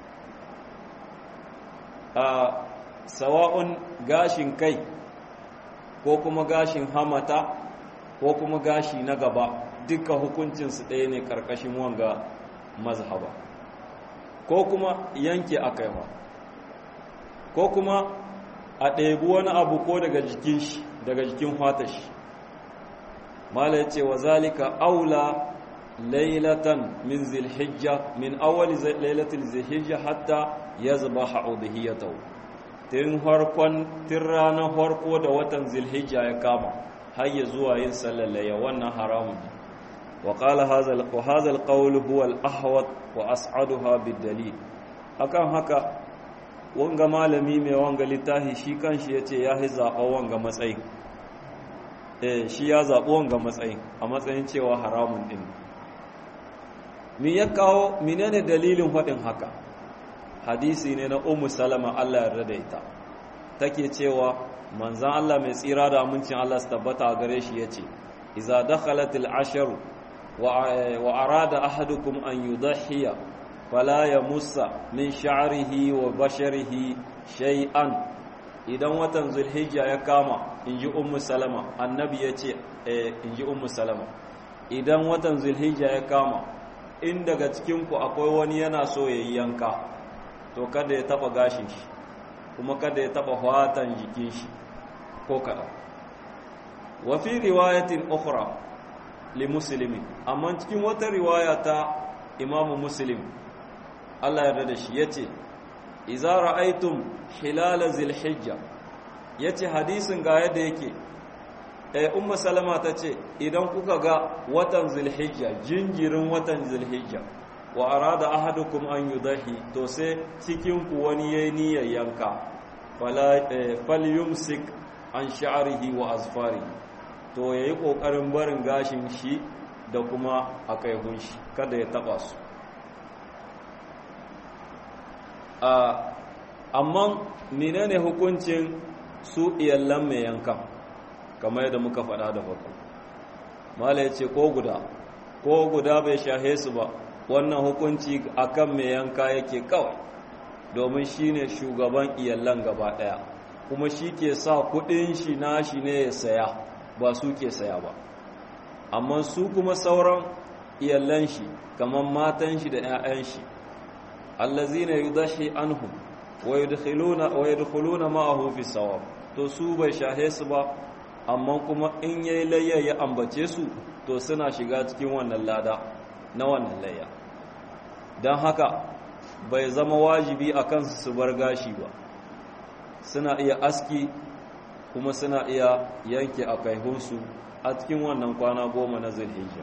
a sawa'un gashin kai ko kuma gashin hamata ko kuma gashi na gaba duka hukuncinsu ɗaya ne ƙarƙashin wanga mazhaba ko kuma yanke akaifa ko kuma a ɗebi wani abu ko daga jikin shi daga jikin fata shi mala ya ce wa zalika aula lailatan min zilhijja min awali lailatul zilhijja hatta ya zuba ha'udhiyatahu tun harkon tun ranar harko da watan zilhijja ya kama har ya zuwa yin sallalaya wannan haramun ne wa qala hadha al-qawl huwa al-ahwat wa as'aduha bid-dalil akan haka wanga malami mai wanga littafi shi kanshi yace ya hi zaɓa wanga matsayi eh shi ya zaɓi wanga matsayin a matsayin cewa haramun ɗin mi ya kawo menene dalilin faɗin haka hadisi ne na ummu salama Allah yarda da ita take cewa manzan Allah mai tsira da amincin Allah su tabbata a gare shi yace iza dakhalatil asharu wa arada ahadukum an yudhiya fala yamussa min sha'rihi wa basharihi shay'an idan watan zulhijja ya kama inji ummu salama annabi yace eh inji ummu salama idan watan zulhijja ya kama in daga cikin ku akwai wani yana so yayi yanka to kada ya taba gashin shi kuma kada ya taba fatan jikin shi ko kada wa fi riwayatin ukhra li muslimin amma cikin wata riwaya ta imamu muslim Allah ya da shi yace idza ra'aytum hilal zilhijja yace hadisin ga yadda yake eh ummu salama tace idan kuka ga watan zilhijja jinjirin watan zilhijja wa arada ahadukum an yudahi to sai cikin ku wani yayi niyyar yanka fala falyumsik an sha'rihi wa azfarihi to yayi kokarin barin gashin shi da kuma akaihun shi kada ya taba su amma menene hukuncin su iyallan mai yankan kamar yadda muka faɗa da farko mala ya ce ko guda ko guda bai shahe su ba wannan hukunci akan mai yanka yake kawai domin shi ne shugaban iyallan gaba ɗaya kuma shi ke sa kuɗin shi na shi ne ya saya ba su ke saya ba amma su kuma sauran iyallan shi kamar matan shi da 'ya'yan shi allazina yudahi anhum wa yadkhuluna wa yadkhuluna ma'ahu fi sawab to su bai shahe su ba amma kuma in yayi layya ya ambace su to suna shiga cikin wannan lada na wannan layya dan haka bai zama wajibi a kansu su bar gashi ba suna iya aski kuma suna iya yanke akaihunsu a cikin wannan kwana goma na zulhijja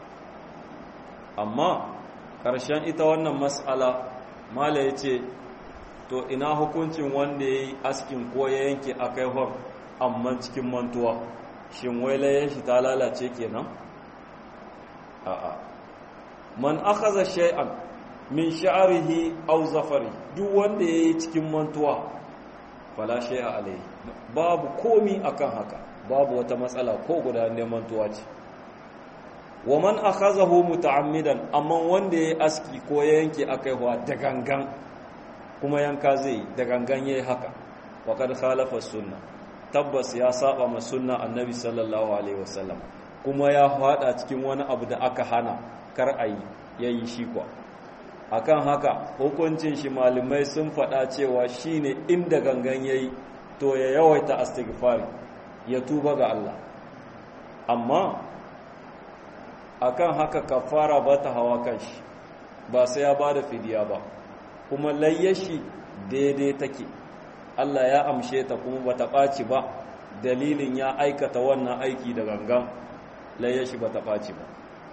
amma ƙarshen ita wannan mas'ala mala ya ce to ina hukuncin wanda ya yi askin ko ya yanke akaihon amma cikin mantuwa shin wailayen shi ta lalace kenan a'a man akhadha shay'an min sha'rihi aw zafari duk wanda yayi cikin mantuwa fala shay'a alayhi babu komi akan haka babu wata matsala ko guda ne mantuwa ce wa man akhazahu muta'ammidan amma wanda yayi aski ko ya yanke akaiwa da gangan kuma yanka zai da gangan yayi haka wa kad khalafa sunna tabbas ya saba ma sunna annabi sallallahu alaihi wasallam kuma ya fada cikin wani abu da aka hana kar ayi yayi shi kwa akan haka hukuncin shi malamai sun fada cewa shine inda gangan yayi to ya yawaita istighfar ya tuba ga Allah amma akan haka kafara ba ta hawa kanshi ba sai ya bada fidiya ba kuma layyashi daidai take Allah ya amshe ta kuma bata ɓaci ba dalilin ya aikata wannan aiki da gangan layyashi bata ɓaci ba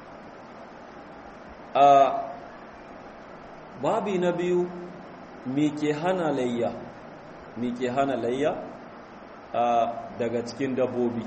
a babi na biyu me ke hana layya me ke hana layya daga cikin dabbobi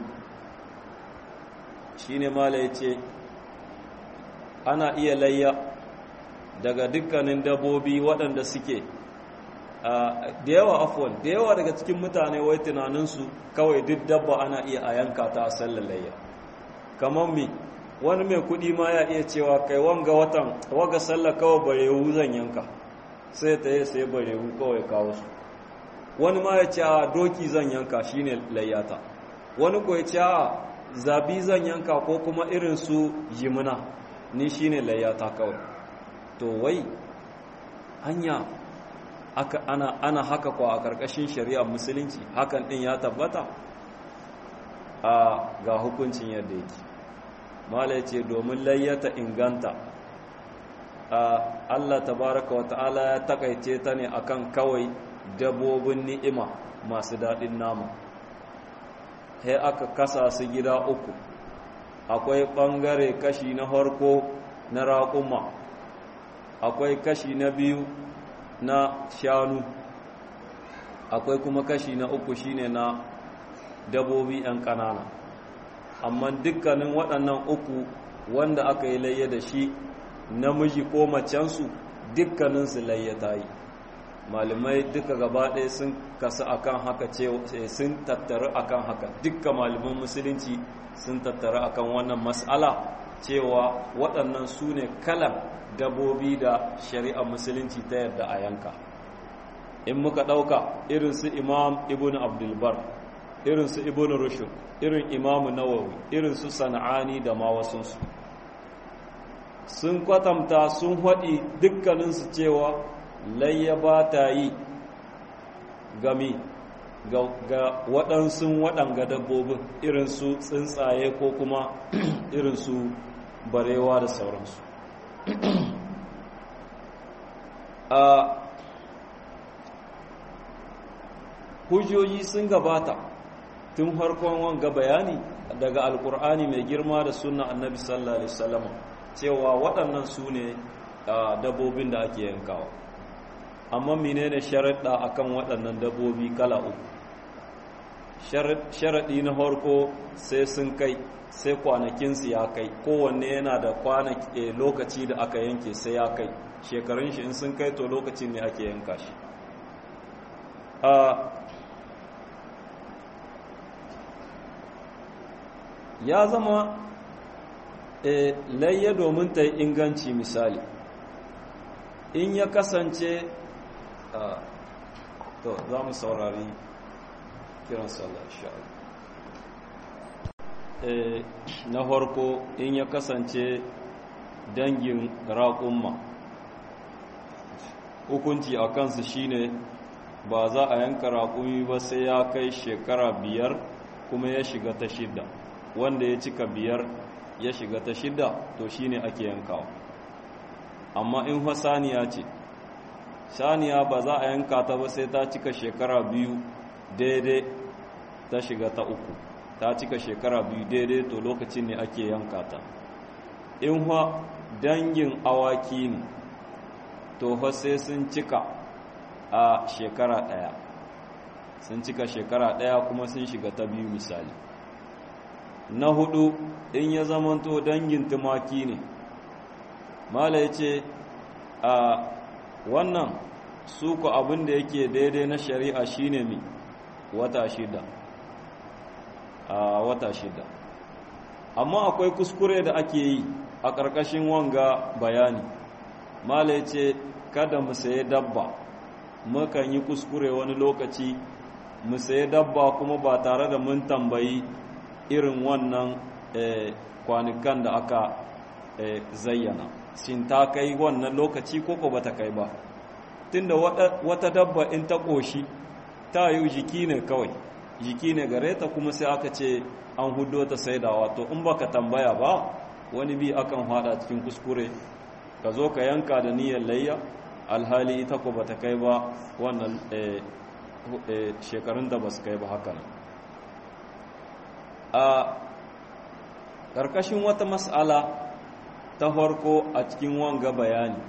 shine mala yace ana iya layya daga dukkanin dabbobi waɗanda suke da yawa afwan da yawa daga cikin mutane wai tunaninsu kawai duk dabba ana iya a yanka ta a sallar layya kamar mi wani mai kuɗi ma ya iya cewa kai wanga watan waga sallar kawai barewu zan yanka sai ta yi sai barewu kawai kawo su wani ma ya ce a doki zan yanka shine layyata wani ko ya ce a zabi zan yanka ko kuma irin su jimina ni shine layyata kawai to wai hanya aka ana ana haka kwa a karkashin shari'ar musulunci hakan din ya tabbata a ga hukuncin yadda yake mala ce domin layyata inganta Allah tabaraka wa ta'ala ya takaice ta ne akan kawai dabobin ni'ima masu daɗin nama sai aka kasa su gida uku akwai ɓangare kashi na harko na raƙuma akwai kashi na biyu na shanu akwai kuma kashi na uku shine na dabobi 'yan ƙanana amma dukkanin waɗannan uku wanda aka yi layya da shi namiji ko macensu dukkaninsu layya ta yi malamai duka gaba ɗaya sun kasu akan haka ce sun tattaru akan haka dukkan malaman musulunci sun tattaru akan wannan mas'ala cewa waɗannan su ne kalan dabobi da shari'ar musulunci ta yadda a yanka in muka ɗauka irin su imam ibn abdulbar irin su ibn rushd irin imam nawawi irin su sana'ani da ma wasunsu sun kwatanta sun haɗi dukkaninsu cewa layya ba ta yi gami ga waɗansu waɗanga dabbobin irin su tsuntsaye ko kuma irin su barewa da sauransu a hujjoji sun gabata tun harkon wanga bayani daga alkur'ani mai girma da sunna annabi sallallahu alaihi wasallam cewa waɗannan su ne dabbobin da ake yankawa amma menene sharaɗa akan waɗannan dabbobi kala uku sharaɗi na harko sai sun kai sai kwanakinsu ya kai kowanne yana da kwanaki lokaci da aka yanke sai ya kai shekarun shi in sun kai to lokacin ne ake yanka shi ya zama layya domin ta yi inganci misali in ya kasance to za mu saurari kiran sallah sha'ala na farko in ya kasance dangin raƙumma hukunci a kansu shine ba za a yanka raƙumi ba sai ya kai shekara biyar kuma ya shiga ta shidda wanda ya cika biyar ya shiga ta shidda to shine ake yankawa amma in fa saniya ce saniya ba za a yanka ta ba sai ta cika shekara biyu daidai ta shiga ta uku ta cika shekara biyu daidai to lokacin ne ake yanka ta in fa dangin awaki ne to fa sai sun cika a shekara ɗaya sun cika shekara ɗaya kuma sun shiga ta biyu misali na hudu in ya zamanto dangin tumaki ne mala ya ce a wannan suku abin da yake daidai na shari'a shine mi wata shida a wata shida amma akwai kuskure da ake yi a ƙarƙashin wanga bayani mala ya ce kada mu saye dabba mukan yi kuskure wani lokaci mu saye dabba kuma ba tare da mun tambayi irin wannan kwanukan da aka zayyana shin ta kai wannan lokaci ko ko bata kai ba tunda wata dabba in ta ƙoshi ta yi jiki ne kawai jiki ne gare ta kuma sai aka ce an hudo ta saidawa to in baka tambaya ba wani bi akan hada cikin kuskure ka zo ka yanka da niyyar layya alhali ita ko bata kai ba wannan shekarun da ba su kai ba haka nan a ƙarƙashin wata mas'ala ta farko a cikin wanga bayani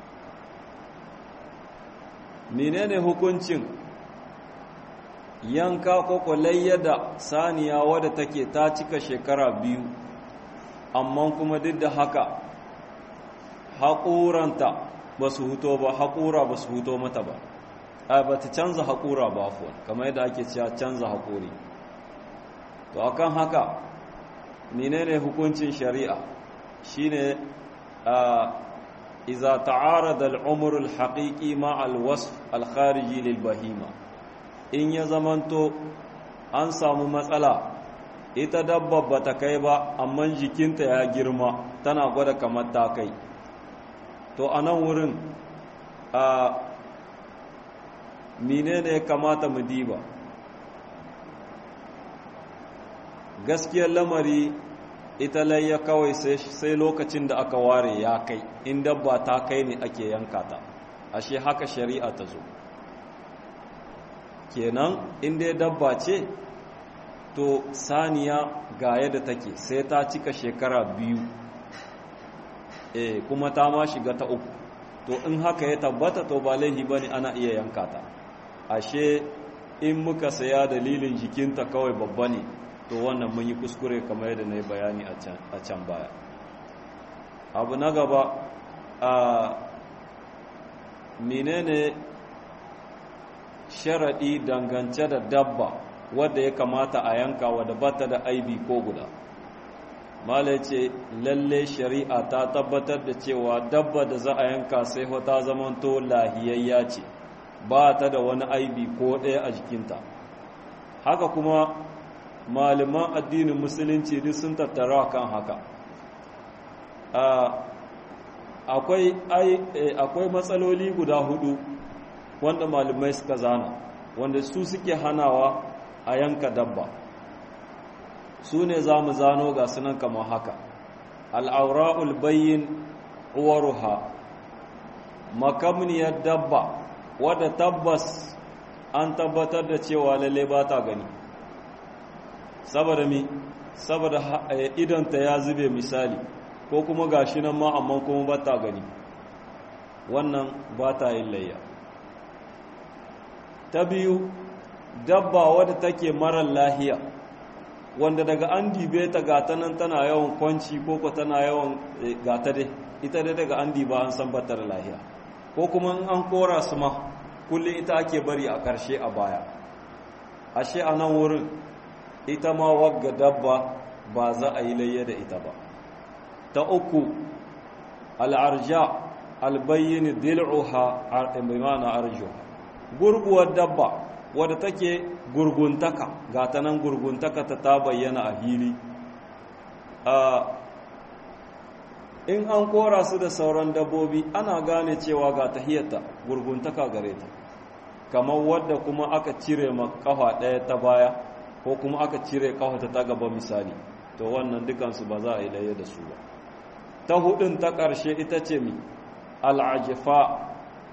menene hukuncin yanka ko kwalayya da saniya wadda take ta cika shekara biyu amma kuma duk da haka haƙuranta ba su huto ba haƙura ba su huto mata ba a ba ta canza haƙura ba afuwa kamar yadda ake cewa canza haƙuri to akan haka menene hukuncin shari'a shine a iza ta'arada al-umr al-haqiqi ma al-wasf al-khariji lil bahima in ya zamanto an samu matsala ita dabba ba ta kai ba amma jikinta ya girma tana gwada kamar ta kai to a nan wurin a menene ya kamata mu diba gaskiyar lamari ita layya kawai sai lokacin da aka ware ya kai in dabba ta kai ne ake yanka ta ashe haka shari'a ta zo kenan in dai dabba ce to saniya ga yadda take sai ta cika shekara biyu e kuma ta ma shiga ta uku to in haka ya tabbata to ba laihi bane ana iya yanka ta ashe in muka saya dalilin jikinta kawai babba ne to wannan mun yi kuskure kamar yadda na yi bayani a can baya abu na gaba a menene sharaɗi dangance da dabba wadda ya kamata a yanka wadda bata da aibi ko guda mala ce lalle shari'a ta tabbatar da cewa dabba da za a yanka sai ta zamanto lahiyayya ce ba ta da wani aibi ko ɗaya a jikinta haka kuma malaman addinin musulunci duk sun tattara kan haka akwai matsaloli guda hudu wanda malamai suka zana wanda su suke hanawa a yanka dabba su ne za mu zano ga sunan kamar haka al'aura'ul bayyin uwaruha makamniyar dabba wadda tabbas an tabbatar da cewa lalle ba ta gani saboda mi saboda idanta ya zube misali ko kuma gashi nan ma amma kuma ba ta gani wannan ba ta yin layya ta biyu dabba wadda take marar lahiya wanda daga an dibe ta gata nan tana yawan kwanci ko ko tana yawan gata dai ita dai daga an diba an san batar lahiya ko kuma an kora su ma kullum ita ake bari a ƙarshe a baya ashe a nan wurin ita ma wagga dabba ba za a yi layya da ita ba ta uku al'arja albayyini dil'uha imana arjuha gurguwar dabba wadda take gurguntaka ga ta nan gurguntaka ta ta bayyana a hili in an kora su da sauran dabbobi ana gane cewa ga tahiyarta gurguntaka gare ta kamar wadda kuma aka cire ma kafa ɗaya ta baya ko kuma aka cire kafa ta ta gaba misali to wannan dukansu ba za a yi laye da su ba ta hudun ta ƙarshe ita ce mi al'ajifa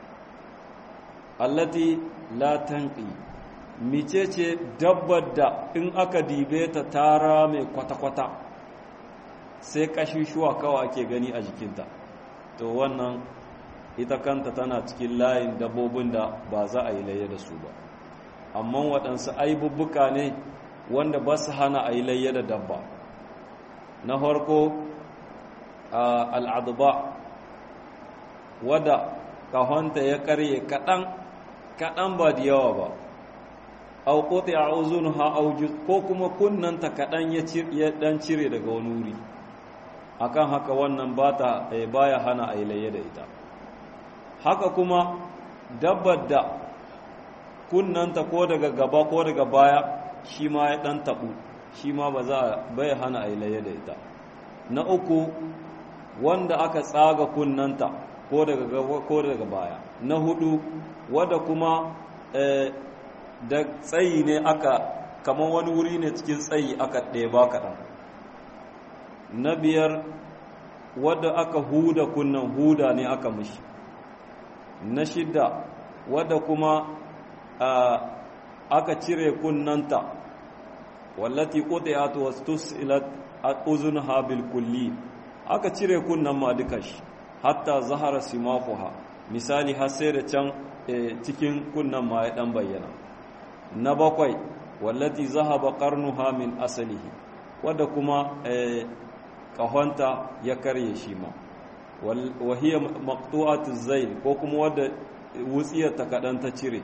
allati la tanqi mice ce dabbar da in aka dibe ta tara mai kwata-kwata sai shuwa kawai ake gani a jikinta to wannan ita kanta tana cikin layin dabbobin da ba za a yi laye da su ba amma waɗansu aibubbuka ne wanda ba su hana a yi laye da dabba na farko al'aduba wadda kahonta ya karye kaɗan kaɗan ba da yawa ba au kote a uzun ha ko kuma kunnanta kaɗan ya ɗan cire daga wani wuri akan haka wannan bata baya hana a laye da ita haka kuma dabbar da kunnanta ko daga gaba ko daga baya shi ma ya ɗan taɓu shi ma ba za a bai hana a laye da ita na uku wanda aka tsaga kunnanta ko daga gaba ko daga baya na hudu wadda kuma da tsayi ne aka kamar wani wuri ne cikin tsayi aka ɗeba kaɗan na biyar wadda aka huda kunnan huda ne aka mishi na shida wadda kuma aka cire kunnanta wallati qutiyat wastusilat uzunha bil kulli aka cire kunnan ma duka shi hatta zahara simafuha misali har sai da can cikin kunnan ma ya dan bayyana na bakwai wallati zahaba qarnuha min asalihi wadda kuma kahonta ya karye shi ma wahiyar maqtu'atu zail ko kuma wadda wutsiyar ta kadan ta cire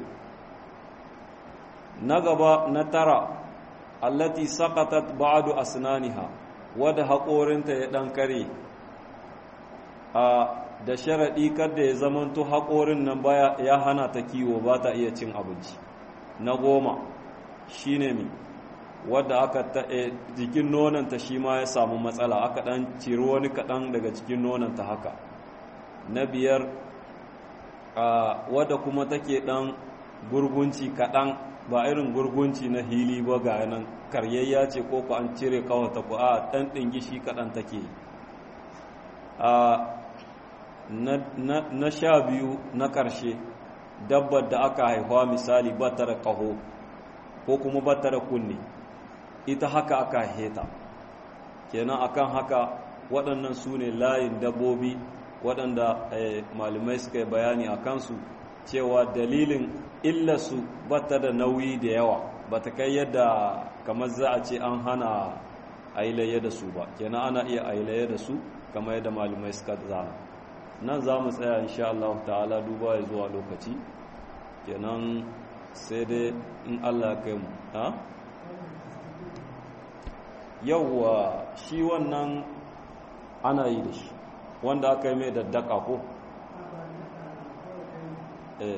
na gaba na tara allati saqatat ba'du asnaniha wadda haƙorinta ya dan kare a da sharaɗi kada ya zamanto haƙorin nan baya ya hana ta kiwo ba ta iya cin abinci na goma shine mi wadda aka jikin nonanta shi ma ya samu matsala aka ɗan ciri wani kaɗan daga cikin nonanta haka na biyar wadda kuma take ɗan gurgunci kaɗan ba irin gurgunci na hili ba ga nan karyayya ce ko ku an cire kawata ku a ɗan ɗingi shi kaɗan take na sha biyu na ƙarshe dabbar da aka haihuwa misali ba ta da ƙaho ko kuma ba ta da kunne ita haka aka heta kenan akan haka waɗannan su ne layin dabbobi waɗanda malamai suka yi bayani a kansu cewa dalilin illarsu ba ta da nauyi da yawa ba ta kai yadda kamar za a ce an hana ailaye da su ba kenan ana iya ailaye da su kamar yadda malumai suka zana nan za mu tsaya insha Allah ta'ala duba ya zuwa lokaci kenan sai dai in Allah kai mu ha yawwa shi wannan ana yi da shi wanda aka yi mai daddaka ko eh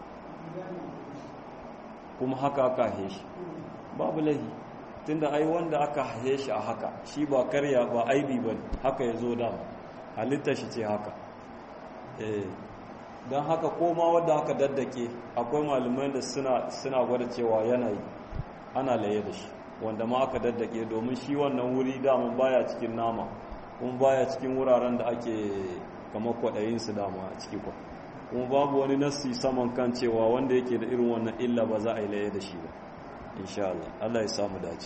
kuma haka aka hahe shi babu lahi tunda ai wanda aka hahe shi a haka shi ba karya ba aibi ba haka ya zo da halittar shi ce haka eh don haka koma wadda aka daddake akwai malumai da suna gwada cewa yanayi ana laye da shi wanda ma aka daddake domin shi wannan wuri daman baya cikin nama kuma baya cikin wuraren da ake kama kwaɗayinsu dama a ciki kwa kuma babu wani nassi saman kan cewa wanda yake da irin wannan illa ba za a yi laye da shi ba insha Allah Allah ya samu dace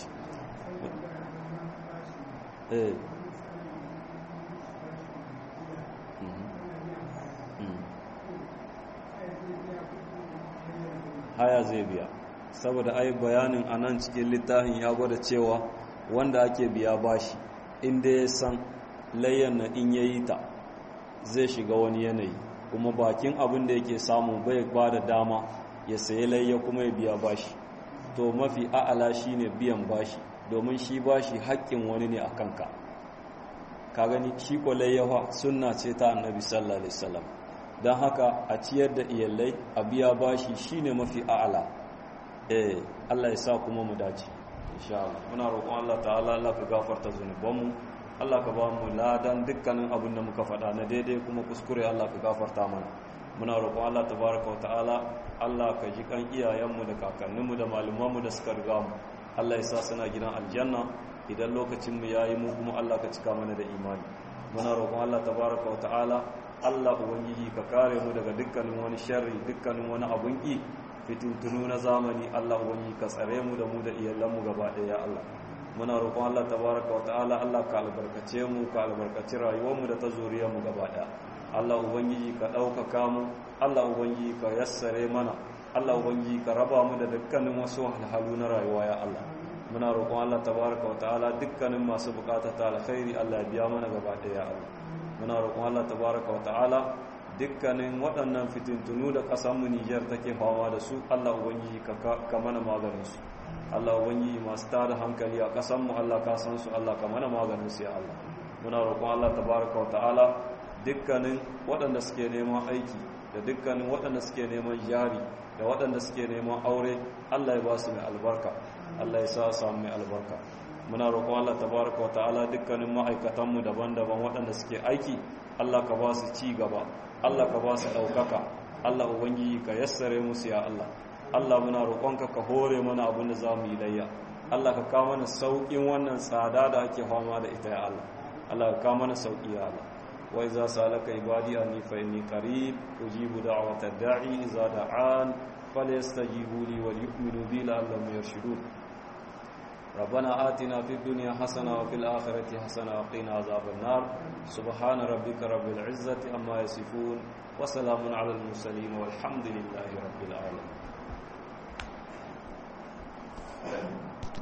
eh haya zai biya saboda ai bayanin a nan cikin littafin ya gwada cewa wanda ake biya bashi inda ya san layyan na in yayi ta zai shiga wani yanayi kuma bakin abin da yake samu bai ba da dama ya sayi layya kuma ya biya bashi to mafi a'ala shine biyan bashi domin shi bashi haƙƙin wani ne a kanka ka gani shi ko layyawa sunna ce ta annabi sallallahu alaihi wasallam don haka a ciyar da iyalai a biya bashi shine mafi a'ala eh Allah ya sa kuma mu dace insha Allah muna roƙon Allah ta'ala Allah ka gafarta zunubanmu Allah ka ba mu ladan dukkanin abin da muka faɗa na daidai kuma kuskure Allah ka gafarta mana muna roƙon Allah tabaraka wata'ala Allah ka ji kan iyayenmu da kakanninmu da malumanmu da suka riga mu Allah ya sa suna gidan aljanna idan lokacin mu yayi mu kuma Allah ka cika mana da imani muna roƙon Allah tabaraka wata'ala Allah ubangiji ka kare mu daga dukkanin wani sharri dukkanin wani abun ki fitintunu na zamani Allah ubangiji ka tsare mu da mu da iyalanmu gaba ɗaya Allah muna roƙon Allah tabaraka wa ta'ala Allah ka albarkace mu ka albarkaci rayuwarmu da ta zuriyar mu gaba ɗaya Allah ubangiji ka ɗaukaka mu Allah ubangiji ka yassare mana Allah ubangiji ka raba mu da dukkanin wasu halhalu na rayuwa ya Allah muna roƙon Allah tabaraka wa ta'ala dukkanin masu buƙatar ta alkhairi Allah ya biya mana gaba ɗaya ya Allah muna roƙon Allah tabaraka wa ta'ala dukkanin waɗannan fitintunu da ƙasarmu Nijar take fama da su Allah ubangiji ka mana maganin su Allah ubangiji masu tada hankali a ƙasanmu Allah ka san su Allah ka mana maganin su ya Allah muna roƙon Allah tabaraka wa ta'ala dukkanin waɗanda suke neman aiki da dukkanin waɗanda suke neman jari da waɗanda suke neman aure Allah ya ba su mai albarka Allah ya sa samu mai albarka muna roƙon Allah tabaraka wa ta'ala dukkanin ma'aikatanmu daban-daban waɗanda suke aiki Allah ka ba su ci gaba Allah ka ba su ɗaukaka Allah ubangiji ka yassare musu ya Allah Allah muna roƙonka ka hore mana abin da za mu yi layya Allah ka kawo mana sauƙin wannan tsada da ake fama da ita ya Allah Allah ka kawo mana sauƙi ya Allah wa iza salaka ibadi anni fa inni qarib ujibu da'wata da'i iza da'an falyastajibu li wa yu'minu bi la'allahum yarshudun ربنا آتنا في الدنيا حسنة وفي الآخرة حسنة وقنا عذاب النار سبحان ربك رب العزة أما يصفون وسلام على المرسلين والحمد لله رب العالمين